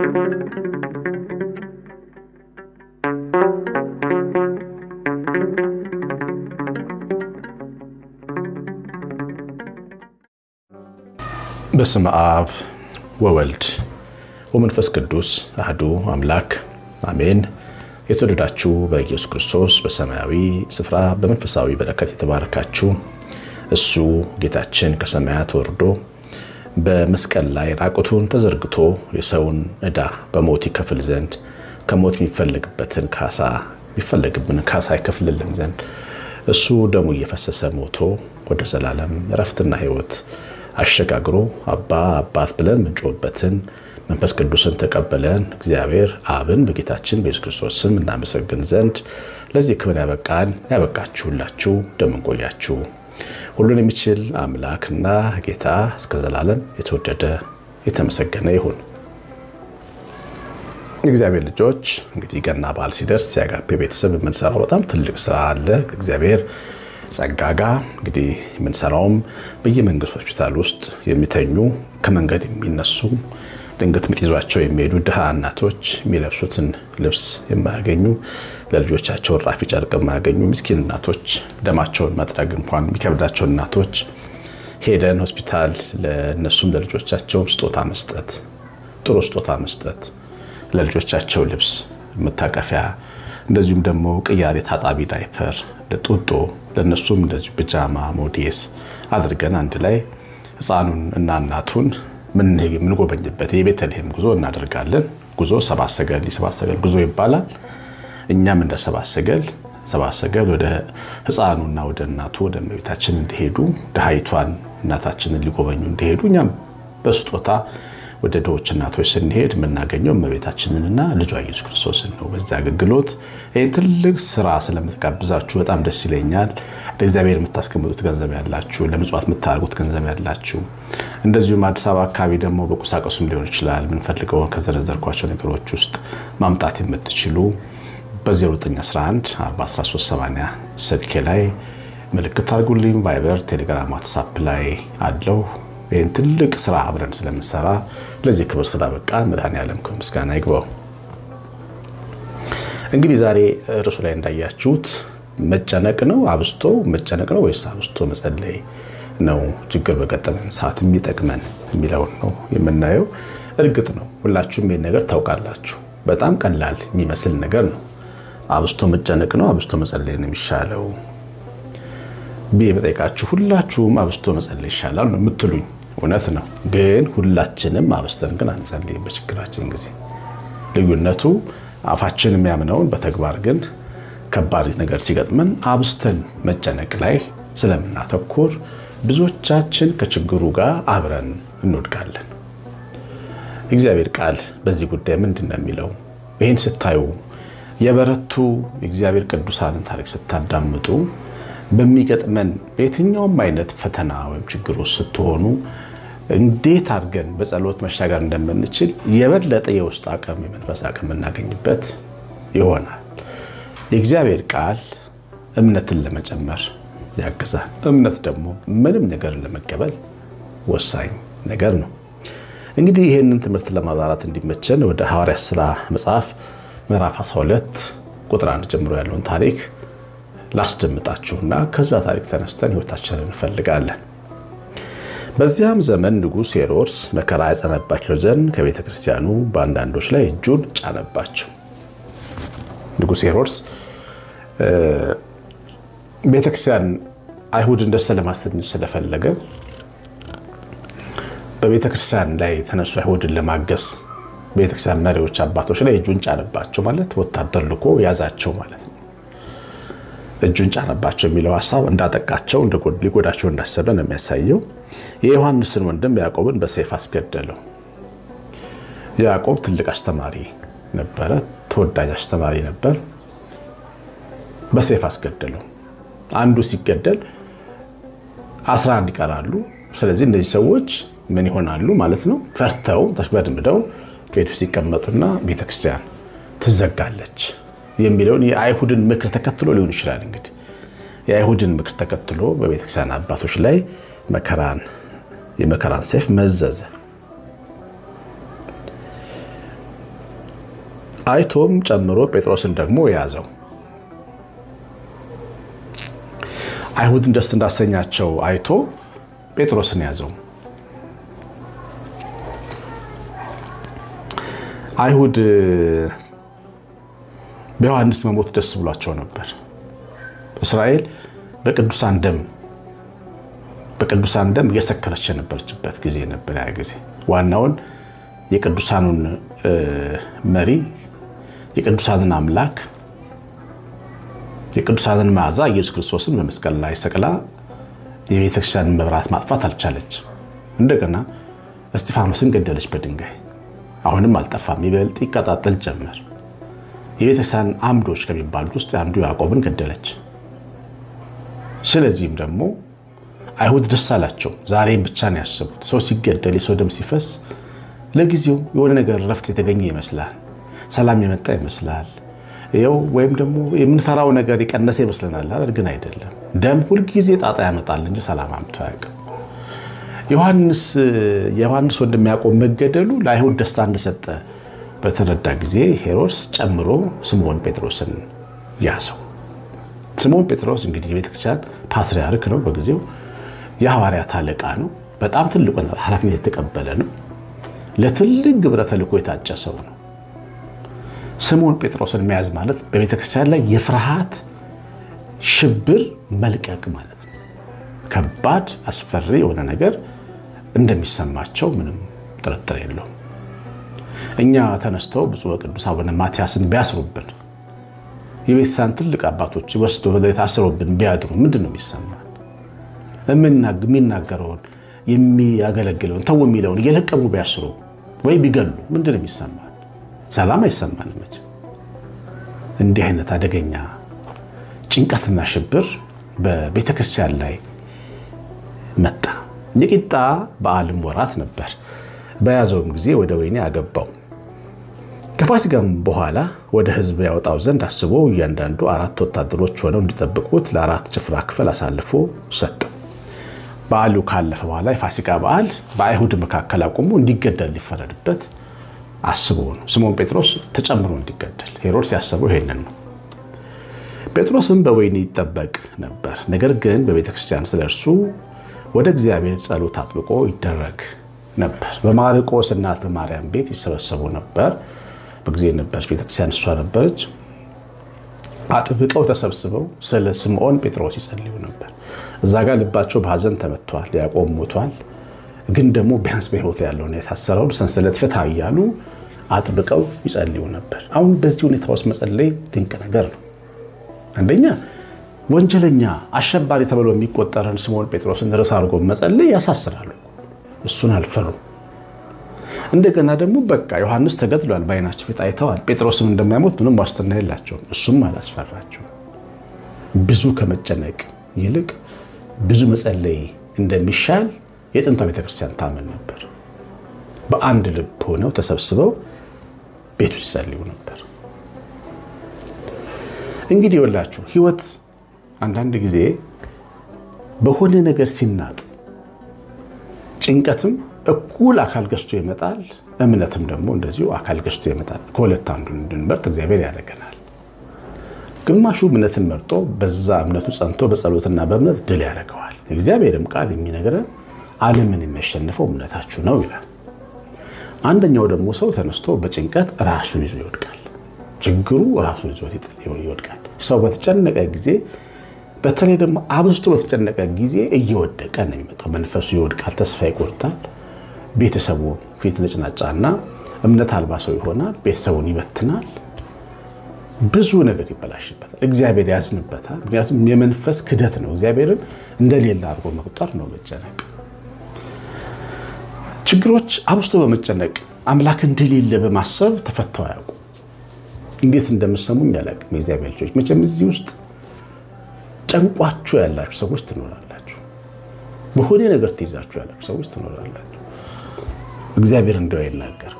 በስመ አብ ወወልድ ወመንፈስ ቅዱስ አህዱ አምላክ አሜን። የተወደዳችሁ በኢየሱስ ክርስቶስ በሰማያዊ ስፍራ በመንፈሳዊ በረከት የተባረካችሁ እሱ ጌታችን ከሰማያት ወርዶ በመስቀል ላይ ራቁቱን ተዘርግቶ የሰውን ዕዳ በሞት ይከፍል ዘንድ ከሞት የሚፈለግበትን ካሳ የሚፈለግብን ካሳ ይከፍልልን ዘንድ እሱ ደሙ እየፈሰሰ ሞቶ ወደ ዘላለም እረፍትና ሕይወት አሸጋግሮ አባ አባት ብለን ምንጮህበትን መንፈስ ቅዱስን ተቀበለን እግዚአብሔር አብን በጌታችን በኢየሱስ ክርስቶስ ስም እናመሰግን ዘንድ ለዚህ ክብር ያበቃን ያበቃችሁላችሁ እንደምንቆያችሁ ሁሉን የሚችል አምላክና ጌታ እስከ ዘላለም የተወደደ የተመሰገነ ይሁን። እግዚአብሔር ልጆች እንግዲህ ገና በዓል ሲደርስ የአጋፔ ቤተሰብ የምንሰራው በጣም ትልቅ ስራ አለ። እግዚአብሔር ጸጋ ጋር እንግዲህ የምንሰራውም በየመንግስት ሆስፒታል ውስጥ የሚተኙ ከመንገድ የሚነሱ ድንገት ምጥ ይዟቸው የሚሄዱ ድሃ እናቶች የሚለብሱትን ልብስ የማያገኙ ለልጆቻቸው ራፊ ጨርቅ የማያገኙ ምስኪን እናቶች ደማቸውን መጥረግ እንኳን የሚከብዳቸው እናቶች ሄደን ሆስፒታል ለእነሱም ለልጆቻቸውም ስጦታ መስጠት፣ ጥሩ ስጦታ መስጠት፣ ለልጆቻቸው ልብስ መታቀፊያ፣ እንደዚሁም ደግሞ ቅያሬ ታጣቢ ዳይፐር፣ ጡጦ ለእነሱም እንደዚሁ ፒጃማ ሞዴስ አድርገን አንድ ላይ ህፃኑን እና እናቱን የምንጎበኝበት የቤተልሔም ጉዞ እናደርጋለን። ጉዞ ሰባት ሰገል ሰባት ሰገል ጉዞ ይባላል። እኛም እንደ ሰባት ሰገል ሰባት ሰገል ወደ ህፃኑና ወደ እናቱ ወደ እመቤታችን እንዲሄዱ ድሃይቷን እናታችንን ሊጎበኙ እንዲሄዱ እኛም በስጦታ ወደ ድሆች እናቶች ስንሄድ የምናገኘው እመቤታችንንና ልጇ ኢየሱስ ክርስቶስን ነው። በዚህ አገልግሎት ይህ ትልቅ ስራ ስለምትጋብዛችሁ በጣም ደስ ይለኛል። ለእግዚአብሔር የምታስቀምጡት ገንዘብ ያላችሁ፣ ለምጽዋት የምታደርጉት ገንዘብ ያላችሁ፣ እንደዚሁም አዲስ አበባ አካባቢ ደግሞ በቁሳቁስም ሊሆን ይችላል የምንፈልገውን ከዘረዘርኳቸው ነገሮች ውስጥ ማምጣት የምትችሉ በ0911 41380 ስልኬ ላይ ምልክት አድርጉልኝ። ቫይበር፣ ቴሌግራም፣ ዋትሳፕ ላይ አለው። ይህን ትልቅ ስራ አብረን ስለምንሰራ ለዚህ ክብር ስላበቃ መድኃኔዓለም ክብር ምስጋና ይግባው። እንግዲህ ዛሬ ርዕሱ ላይ እንዳያችሁት መጨነቅ ነው አብስቶ መጨነቅ ነው ወይስ አብስቶ መጸለይ ነው ችግር በገጠመን ሰዓት የሚጠቅመን የሚለውን ነው የምናየው። እርግጥ ነው ሁላችሁም ይህን ነገር ታውቃላችሁ። በጣም ቀላል የሚመስል ነገር ነው። አብስቶ መጨነቅ ነው አብስቶ መጸለይ ነው የሚሻለው ብዬ በጠይቃችሁ ሁላችሁም አብስቶ መጸለይ ይሻላል ነው የምትሉኝ። እውነት ነው። ግን ሁላችንም አብስተን ግን አንጸልይም በችግራችን ጊዜ። ልዩነቱ አፋችን የሚያምነውን በተግባር ግን ከባድ ነገር ሲገጥመን አብስተን መጨነቅ ላይ ስለምናተኩር ብዙዎቻችን ከችግሩ ጋር አብረን እንወድቃለን። እግዚአብሔር ቃል በዚህ ጉዳይ ምንድን ነው የሚለው? ይህን ስታዩ የበረቱ የእግዚአብሔር ቅዱሳንን ታሪክ ስታዳምጡ በሚገጥመን በየትኛውም አይነት ፈተና ወይም ችግር ውስጥ ስትሆኑ እንዴት አድርገን በጸሎት መሻገር እንደምንችል የበለጠ የውስጥ አቅም የመንፈስ አቅም የምናገኝበት ይሆናል። የእግዚአብሔር ቃል እምነትን ለመጨመር ያግዛል። እምነት ደግሞ ምንም ነገር ለመቀበል ወሳኝ ነገር ነው። እንግዲህ ይህንን ትምህርት ለማብራራት እንዲመቸን ወደ ሐዋርያት ሥራ መጽሐፍ ምዕራፍ 12 ቁጥር 1 ጀምሮ ያለውን ታሪክ ላስደምጣችሁና ከዛ ታሪክ ተነስተን ሕይወታችንን እንፈልጋለን። በዚያም ዘመን ንጉሥ ሄሮድስ መከራ ያጸናባቸው ዘንድ ከቤተ ክርስቲያኑ በአንዳንዶች ላይ እጁን ጫነባቸው። ንጉሥ ሄሮድስ ቤተ ክርስቲያን አይሁድን ደስ ለማሰኘት ስለፈለገ በቤተ ክርስቲያን ላይ የተነሱ አይሁድን ለማገዝ ቤተክርስቲያን መሪዎች አባቶች ላይ እጁን ጫነባቸው ማለት ወታደር ልኮ ያዛቸው ማለት ነው። እጁን ጫነባቸው የሚለው ሀሳብ እንዳጠቃቸው ሊጎዳቸው እንዳሰበ ነው የሚያሳየው። የዮሐንስን ወንድም ያዕቆብን በሰይፍ አስገደለው። ያዕቆብ ትልቅ አስተማሪ ነበረ፣ ተወዳጅ አስተማሪ ነበር። በሰይፍ አስገደለው። አንዱ ሲገደል አስራ አንድ ይቀራሉ። ስለዚህ እነዚህ ሰዎች ምን ይሆናሉ ማለት ነው? ፈርተው ተሽበድምደው ቤት ውስጥ ይቀመጡና ቤተክርስቲያን ትዘጋለች የሚለውን የአይሁድን ምክር ተከትሎ ሊሆን ይችላል። እንግዲህ የአይሁድን ምክር ተከትሎ በቤተክርስቲያን አባቶች ላይ መከራን የመከራን ሰይፍ መዘዘ። አይቶም ጨምሮ ጴጥሮስን ደግሞ ያዘው። አይሁድን ደስ እንዳሰኛቸው አይቶ ጴጥሮስን ያዘው። አይሁድ በዮሐንስ መሞት ደስ ብሏቸው ነበር። እስራኤል በቅዱሳን ደም በቅዱሳን ደም እየሰከረች የነበረችበት ጊዜ ነበር። ያ ጊዜ ዋናውን የቅዱሳኑን መሪ የቅዱሳንን አምላክ የቅዱሳንን መዓዛ ኢየሱስ ክርስቶስን በመስቀል ላይ ሰቅላ የቤተክርስቲያንን መብራት ማጥፋት አልቻለች። እንደገና እስጢፋኖስን ገደለች በድንጋይ። አሁንም አልጠፋም፣ ይበልጥ ይቀጣጠል ጀመር። የቤተክርስቲያን አምዶች ከሚባሉት ውስጥ አንዱ ያዕቆብን ገደለች። ስለዚህም ደግሞ አይሁድ ደስ አላቸው። ዛሬም ብቻ ነው ያሰቡት። ሰው ሲገደል፣ የሰው ደም ሲፈስ ለጊዜው የሆነ ነገር ረፍት የተገኘ ይመስላል፣ ሰላም የመጣ ይመስላል ይኸው ወይም ደግሞ የምንፈራው ነገር የቀነሰ ይመስለናል አይደል? ግን አይደለም። ደም ሁልጊዜ ጣጣ ያመጣል እንጂ ሰላም አምጥቶ አያውቅም። ዮሐንስ የዮሐንስ ወንድም ያዕቆብ መገደሉ ለአይሁድ ደስታ እንደሰጠ በተረዳ ጊዜ ሄሮድስ ጨምሮ ስምዖን ጴጥሮስን ያዘው። ስምዖን ጴጥሮስ እንግዲህ የቤተክርስቲያን ፓትርያርክ ነው። በጊዜው የሐዋርያት አለቃ ነው። በጣም ትልቁ ኃላፊነት የተቀበለ ነው። ለትልቅ ግብረ ተልእኮ የታጨ ሰው ነው። ስምዖን ጴጥሮስን መያዝ ማለት በቤተክርስቲያን ላይ የፍርሃት ሽብር መልቀቅ ማለት ነው። ከባድ አስፈሪ የሆነ ነገር እንደሚሰማቸው ምንም ጥርጥር የለውም። እኛ ተነስተው ብፁዕ ወቅዱስ አቡነ ማትያስን ቢያስሩብን የቤተክርስቲያን ትልቅ አባቶች ወስደው የታስሩብን ቢያድሩ ምንድን ነው የሚሰማን? የሚናገረውን የሚያገለግለውን ተው የሚለውን እየለቀሙ ቢያስሩ ወይ ቢገሉ ምንድን ነው የሚሰማን? ሰላም አይሰማንም። መቼ እንዲህ አይነት አደገኛ ጭንቀትና ሽብር በቤተ ክርስቲያን ላይ መጣ። የቂጣ በዓልም ወራት ነበር። በያዘውም ጊዜ ወደ ወህኒ አገባው። ከፋሲካም በኋላ ወደ ሕዝብ ያወጣው ዘንድ አስቦ እያንዳንዱ አራት ወታደሮች ሆነው እንዲጠብቁት ለአራት ጭፍራ ክፍል አሳልፎ ሰጠው። በዓሉ ካለፈ በኋላ የፋሲካ በዓል በአይሁድ መካከል አቁሞ እንዲገደል ሊፈረድበት አስቦ ነው። ስምዖን ጴጥሮስ ተጨምሮ እንዲገደል ሄሮድስ ያሰበው ይሄንን ነው። ጴጥሮስም በወህኒ ይጠበቅ ነበር። ነገር ግን በቤተ ክርስቲያን ስለ እርሱ ወደ እግዚአብሔር ጸሎት አጥብቆ ይደረግ ነበር። በማርቆስ እናት በማርያም ቤት ይሰበሰቡ ነበር። በጊዜ ነበረች ቤተክርስቲያን እሷ ነበረች። አጥብቀው ተሰብስበው ስለ ስምዖን ጴጥሮስ ይጸልዩ ነበር። እዛ ጋር ልባቸው በሐዘን ተመቷል። ያዕቆብ ሞቷል። ግን ደግሞ ቢያንስ በሕይወት ያለውን የታሰረውን ሰንሰለት ፍታ እያሉ አጥብቀው ይጸልዩ ነበር። አሁን በዚህ ሁኔታ ውስጥ መጸለይ ድንቅ ነገር ነው። አንደኛ ወንጀለኛ አሸባሪ ተብሎ የሚቆጠረን ስምዖን ጴጥሮስን ርዕስ አድርጎ መጸለይ ያሳስራሉ። እሱን አልፈሩም። እንደገና ደግሞ በቃ ዮሐንስ ተገድሏል፣ በዓይናቸው ፊት አይተዋል። ጴጥሮስም እንደማይሞት ምንም ዋስትና የላቸውም። እሱም አላስፈራቸው። ብዙ ከመጨነቅ ይልቅ ብዙ መጸለይ እንደሚሻል የጥንቷ ቤተክርስቲያን ታምን ነበር። በአንድ ልብ ሆነው ተሰብስበው ቤቱ ሲጸልዩ ነበር። እንግዲህ ይኸውላችሁ ህይወት አንዳንድ ጊዜ በሆነ ነገር ሲናጥ ጭንቀትም እኩል አካል ገዝቶ ይመጣል። እምነትም ደግሞ እንደዚሁ አካል ገዝቶ ይመጣል። ከሁለት አንዱን እንድንመርጥ እግዚአብሔር ያደርገናል። ግማሹ እምነትን መርጦ በዛ እምነቱ ጸንቶ በጸሎትና በእምነት ድል ያደርገዋል። እግዚአብሔርም ቃል የሚነግረን ዓለምን የሚያሸንፈው እምነታችሁ ነው ይላል። አንደኛው ደግሞ ሰው ተነስቶ በጭንቀት ራሱን ይዞ ይወድቃል። ችግሩ ራሱን ይዞ ይወድቃል። ሰው በተጨነቀ ጊዜ በተለይ ደግሞ አብዝቶ በተጨነቀ ጊዜ እየወደቀ ነው የሚመጣው። መንፈሱ ይወድቃል፣ ተስፋ ይቆርጣል። ቤተሰቡ ፊት ነጭናጫና እምነት አልባ ሰው ይሆናል። ቤተሰቡን ይበትናል። ብዙ ነገር ይበላሽበታል። እግዚአብሔር ያዝንበታል። ምክንያቱም የመንፈስ ክደት ነው። እግዚአብሔርን እንደሌለ አድርጎ መቁጠር ነው መጨነቅ። ችግሮች አብዝቶ በመጨነቅ አምላክ እንደሌለ በማሰብ ተፈተው አያውቁ። እንዴት እንደምሰሙኝ አላውቅም። የእግዚአብሔር ልጆች መቼም እዚህ ውስጥ ጨንቋችሁ ያላችሁ ሰዎች ትኖራላችሁ። በሆነ ነገር ትይዛችሁ ያላችሁ ሰዎች ትኖራላችሁ። እግዚአብሔር እንደው አይናገር።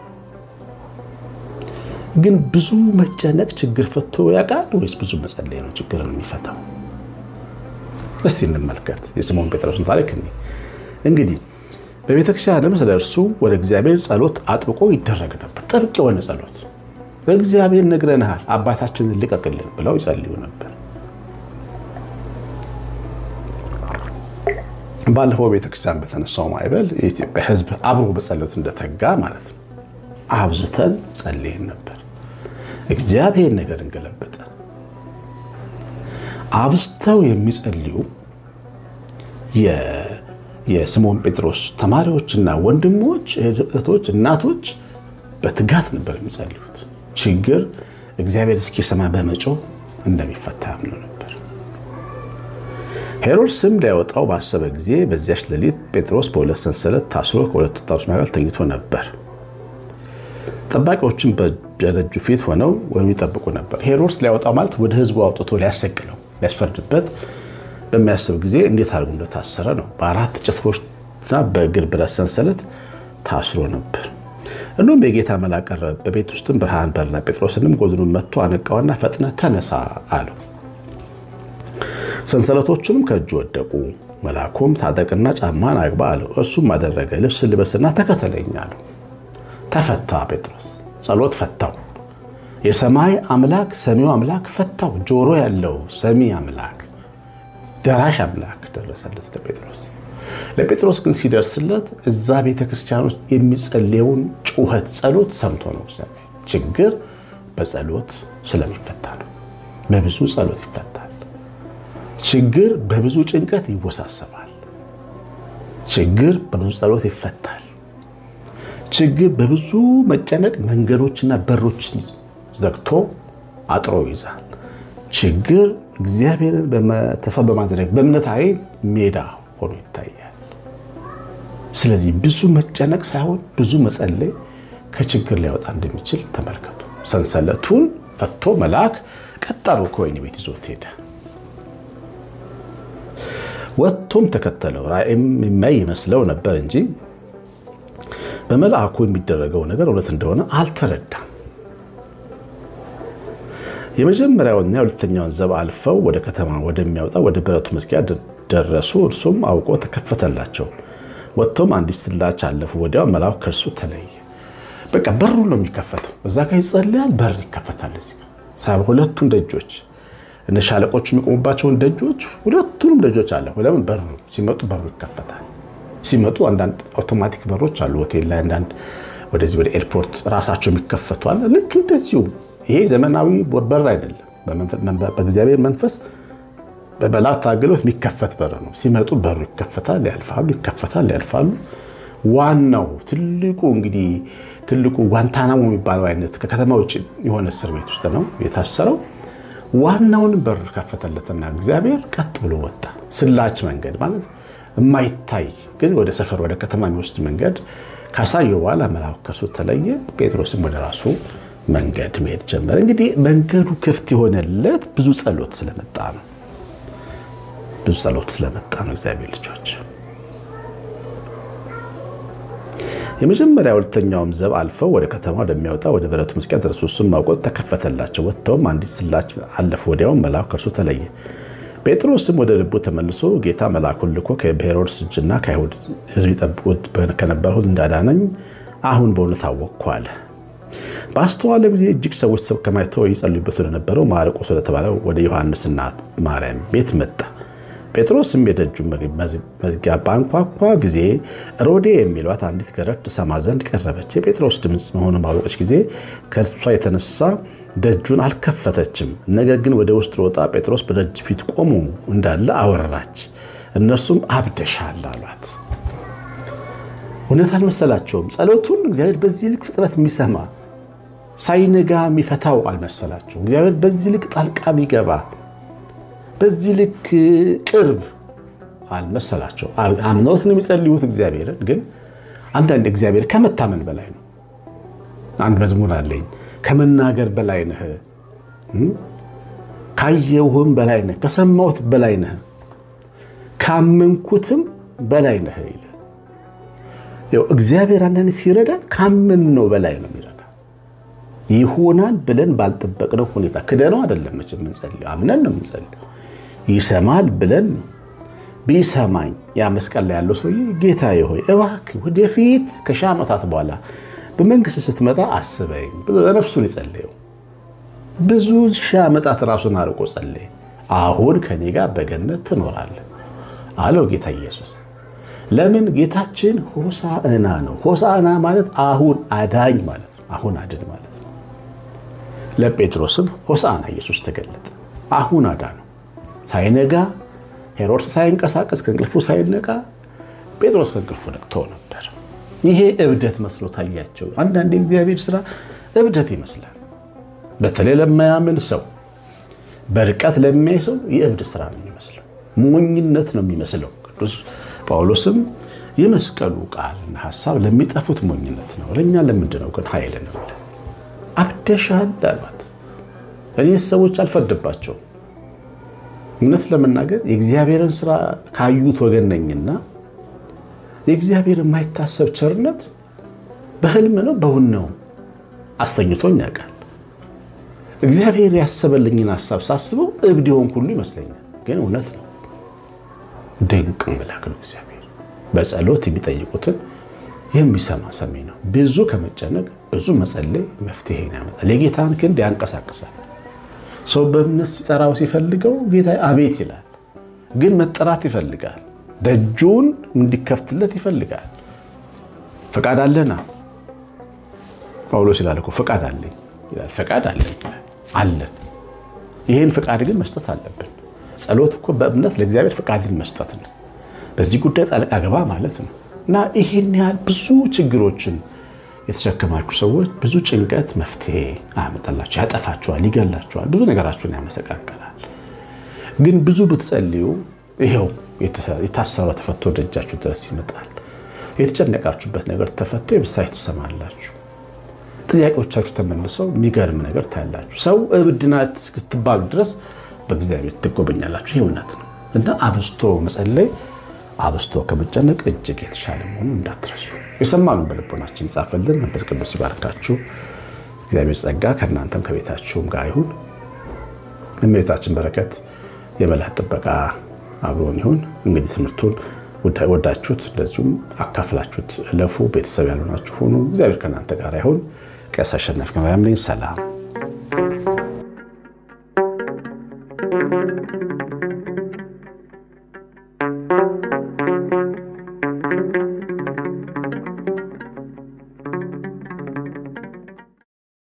ግን ብዙ መጨነቅ ችግር ፈቶ ያውቃል ወይስ ብዙ መጸለይ ነው ችግርን የሚፈታው? እስቲ እንመልከት የስምዖን ጴጥሮስን ታሪክ። እንግዲህ በቤተክርስቲያንም ስለ እርሱ ወደ እግዚአብሔር ጸሎት አጥብቆ ይደረግ ነበር። ጥብቅ የሆነ ጸሎት እግዚአብሔር ነግረንሃል፣ አባታችንን ልቀቅልን ብለው ይጸልዩ ነበር። ባለፈው ቤተክርስቲያን በተነሳው ማዕበል የኢትዮጵያ ሕዝብ አብሮ በጸሎት እንደተጋ ማለት ነው። አብዝተን ጸልየን ነበር። እግዚአብሔር ነገር እንገለበጠ። አብዝተው የሚጸልዩ የስምዖን ጴጥሮስ ተማሪዎችና ወንድሞች፣ እህቶች፣ እናቶች በትጋት ነበር የሚጸልዩት። ችግር እግዚአብሔር እስኪሰማ በመጮህ እንደሚፈታ ያምኑ ነበር። ሄሮድስም ሊያወጣው ባሰበ ጊዜ በዚያች ሌሊት ጴጥሮስ በሁለት ሰንሰለት ታስሮ ከሁለቱ ወጣቶች መካከል ተኝቶ ነበር። ጠባቂዎችም በደጁ ፊት ሆነው ወይም ይጠብቁ ነበር። ሄሮድስ ሊያወጣው ማለት ወደ ህዝቡ አውጥቶ ሊያሰቅለው ሊያስፈርድበት በሚያስብ ጊዜ እንዴት አድርጎ እንደታሰረ ነው። በአራት ጭፍሮችና በእግር ብረት ሰንሰለት ታስሮ ነበር። እንዲሁም የጌታ መልአክ ቀረበ፣ በቤት ውስጥም ብርሃን በራና ጴጥሮስንም ጎድኑን መጥቶ አነቃውና ፈጥነ ተነሳ አለው። ሰንሰለቶቹንም ከእጁ ወደቁ። መልአኩም ታጠቅና ጫማን አግባ አለው። እርሱም አደረገ። ልብስ ልበስና ተከተለኝ አለው። ተፈታ። ጴጥሮስ ጸሎት ፈታው። የሰማይ አምላክ ሰሚው አምላክ ፈታው። ጆሮ ያለው ሰሚ አምላክ ደራሽ አምላክ ደረሰለት ለጴጥሮስ። ለጴጥሮስ ግን ሲደርስለት እዛ ቤተ ክርስቲያን ውስጥ የሚጸለየውን ጩኸት ጸሎት ሰምቶ ነው። ችግር በጸሎት ስለሚፈታ ነው። በብዙ ጸሎት ይፈታል። ችግር በብዙ ጭንቀት ይወሳሰባል። ችግር በብዙ ጸሎት ይፈታል። ችግር በብዙ መጨነቅ መንገዶችና በሮችን ዘግቶ አጥሮ ይዛል። ችግር እግዚአብሔርን ተስፋ በማድረግ በእምነት አይን ሜዳ ሆኖ ይታያል። ስለዚህ ብዙ መጨነቅ ሳይሆን ብዙ መጸለይ ከችግር ሊያወጣ እንደሚችል ተመልከቱ። ሰንሰለቱን ፈቶ መልአክ ቀጣሉ ከወህኒ ቤት ይዞት ሄደ። ወጥቶም ተከተለው። ራእይም የሚያይ ይመስለው ነበር እንጂ በመልአኩ የሚደረገው ነገር እውነት እንደሆነ አልተረዳም። የመጀመሪያውንና የሁለተኛውን ዘብ አልፈው ወደ ከተማ ወደሚያወጣ ወደ ብረቱ መዝጊያ ደረሱ። እርሱም አውቆ ተከፈተላቸው። ወጥቶም አንዲት ስላች አለፉ። ወዲያው መልአኩ ከእርሱ ተለየ። በቃ በሩ ነው የሚከፈተው። እዛ ጋር ይጸልያል፣ በር ይከፈታል። ሁለቱን ደጆች እነ ሻለቆቹ የሚቆሙባቸውን ደጆች ሁለቱንም ደጆች አለ። ለምን በሩ ሲመጡ በሩ ይከፈታል። ሲመጡ አንዳንድ አውቶማቲክ በሮች አሉ። ሆቴል ላይ አንዳንድ ወደዚህ ወደ ኤርፖርት ራሳቸው የሚከፈቱ አለ። ልክ እንደዚሁ ይሄ ዘመናዊ በር አይደለም። በእግዚአብሔር መንፈስ በመላእክት አገልግሎት የሚከፈት በር ነው። ሲመጡ በሩ ይከፈታል፣ ያልፋሉ፣ ይከፈታል፣ ያልፋሉ። ዋናው ትልቁ እንግዲህ ትልቁ ጓንታናሞ የሚባለው አይነት ከከተማ ውጭ የሆነ እስር ቤት ውስጥ ነው የታሰረው። ዋናውን በር ከፈተለትና እግዚአብሔር ቀጥ ብሎ ወጣ። ስላች መንገድ ማለት የማይታይ ግን ወደ ሰፈር ወደ ከተማ የሚወስድ መንገድ ካሳየው በኋላ መልአኩ ከሱ ተለየ። ጴጥሮስም ወደ ራሱ መንገድ መሄድ ጀመረ። እንግዲህ መንገዱ ክፍት የሆነለት ብዙ ጸሎት ስለመጣ ነው። ብዙ ጸሎት ስለመጣ ነው። እግዚአብሔር ልጆች የመጀመሪያ ሁለተኛውም ዘብ አልፈው ወደ ከተማ ወደሚያወጣ ወደ ብረቱ መዝጊያ ደረሱ። እሱም አውቆት ተከፈተላቸው። ወጥተውም አንዲት ስላች አለፉ። ወዲያውም መልአኩ ከእርሱ ተለየ። ጴጥሮስም ወደ ልቡ ተመልሶ ጌታ መልአኩን ልኮ ከሄሮድስ እጅና ከአይሁድ ሕዝብ ይጠብቁት ከነበረው እንዳዳነኝ አሁን በእውነት አወቅኩ አለ። በአስተዋለ ጊዜ እጅግ ሰዎች ተከማችተው ይጸልዩበት ወደነበረው ማርቆስ ወደተባለው ወደ ዮሐንስና ማርያም ቤት መጣ። ጴጥሮስም የደጁን መዝጊያ ባንኳኳ ጊዜ ሮዴ የሚሏት አንዲት ገረድ ትሰማ ዘንድ ቀረበች። የጴጥሮስ ድምፅ መሆኑን ባወቀች ጊዜ ከእርሷ የተነሳ ደጁን አልከፈተችም። ነገር ግን ወደ ውስጥ ሮጣ ጴጥሮስ በደጅ ፊት ቆሞ እንዳለ አወራች። እነርሱም አብደሻል አሏት። እውነት አልመሰላቸውም። ጸሎቱን እግዚአብሔር በዚህ ልክ ፍጥረት የሚሰማ ሳይነጋ የሚፈታው አልመሰላቸውም። እግዚአብሔር በዚህ ልክ ጣልቃ የሚገባ በዚህ ልክ ቅርብ አልመሰላቸው። አምነውት ነው የሚጸልዩት እግዚአብሔርን። ግን አንዳንድ እግዚአብሔር ከመታመን በላይ ነው። አንድ መዝሙር አለኝ ከመናገር በላይ ነህ፣ ካየሁህም በላይ ነህ፣ ከሰማሁት በላይ ነህ፣ ካመንኩትም በላይ ነህ ይላል። እግዚአብሔር አንዳንድ ሲረዳን ካመን ነው በላይ ነው የሚረዳ ይሆናል ብለን ባልጠበቅነው ሁኔታ ክደነው አይደለም መቼም የምንጸልየው፣ አምነን ነው የምንጸልየው። ይሰማል ብለን ነው። ቢሰማኝ ያ መስቀል ላይ ያለው ሰውዬ ጌታዬ ሆይ እባክህ ወደፊት ከሺህ ዓመታት በኋላ በመንግስት ስትመጣ አስበኝ ብሎ ለነፍሱን የጸለየው ብዙ ሺህ ዓመታት ራሱን አርቆ ጸለየ። አሁን ከኔ ጋር በገነት ትኖራለህ አለው ጌታ ኢየሱስ። ለምን ጌታችን ሆሳዕና ነው። ሆሳዕና ማለት አሁን አዳኝ ማለት ነው። አሁን አድን ማለት ነው። ለጴጥሮስም ሆሳዕና ኢየሱስ ተገለጠ። አሁን አዳ ነው። ሳይነጋ ሄሮድስ ሳይንቀሳቀስ ከእንቅልፉ ሳይነቃ ጴጥሮስ ከእንቅልፉ ነቅቶ ነበር። ይሄ እብደት መስሎ ታያቸው። አንዳንድ የእግዚአብሔር ስራ እብደት ይመስላል። በተለይ ለማያምን ሰው፣ በርቀት ለሚያይ ሰው የእብድ ስራ ነው የሚመስለው፣ ሞኝነት ነው የሚመስለው። ቅዱስ ጳውሎስም የመስቀሉ ቃልና ሀሳብ ለሚጠፉት ሞኝነት ነው፣ ለእኛ ለምንድን ነው ግን ኃይል ነው? አብደሻል አሏት። እኔ ሰዎች አልፈርድባቸውም። እውነት ለመናገር የእግዚአብሔርን ስራ ካዩት ወገን ነኝና የእግዚአብሔር የማይታሰብ ቸርነት በህልም ነው በውን ነው አስተኝቶኝ ያውቃል። እግዚአብሔር ያሰበልኝን ሀሳብ ሳስበው እብድ የሆንኩ ሁሉ ይመስለኛል፣ ግን እውነት ነው። ድንቅ አምላክ ነው እግዚአብሔር። በጸሎት የሚጠይቁትን የሚሰማ ሰሚ ነው። ብዙ ከመጨነቅ ብዙ መጸለይ መፍትሄ ያመጣል። የጌታን ክንድ ያንቀሳቅሳል። ሰው በእምነት ሲጠራው ሲፈልገው ጌታ አቤት ይላል፣ ግን መጠራት ይፈልጋል። ደጁን እንዲከፍትለት ይፈልጋል። ፈቃድ አለና ጳውሎስ ይላል እኮ ፈቃድ አለኝ ይላል። ፈቃድ አለን አለን። ይህን ፈቃድ ግን መስጠት አለብን። ጸሎት እኮ በእምነት ለእግዚአብሔር ፈቃድን መስጠት ነው። በዚህ ጉዳይ ጣልቃ ገባ ማለት ነው እና ይህን ያህል ብዙ ችግሮችን የተሸከማችሁ ሰዎች ብዙ ጭንቀት መፍትሄ አያመጣላችሁ፣ ያጠፋችኋል፣ ይገላችኋል፣ ብዙ ነገራችሁን ያመሰቃቀላል። ግን ብዙ ብትጸልዩ ይኸው የታሰረው ተፈቶ ደጃችሁ ድረስ ይመጣል። የተጨነቃችሁበት ነገር ተፈቶ የብሳይ ትሰማላችሁ። ጥያቄዎቻችሁ ተመልሰው የሚገርም ነገር ታያላችሁ። ሰው እብድ ናት እስክትባሉ ድረስ በእግዚአብሔር ትጎበኛላችሁ። ይህ እውነት ነው እና አብዝቶ መጸለይ አብዝቶ ከመጨነቅ እጅግ የተሻለ መሆኑን እንዳትረሱ። የሰማኑን በልቦናችን ይጻፈልን። መንፈስ ቅዱስ ይባርካችሁ። እግዚአብሔር ጸጋ ከእናንተም ከቤታችሁም ጋር ይሁን። እመቤታችን በረከት የመላት ጥበቃ አብሮን ይሁን። እንግዲህ ትምህርቱን ወዳችሁት እንደዚሁም አካፍላችሁት እለፉ። ቤተሰብ ያልሆናችሁ ሆኑ። እግዚአብሔር ከእናንተ ጋር ይሁን። ቀሲስ አሸናፊ ገበያም ነኝ። ሰላም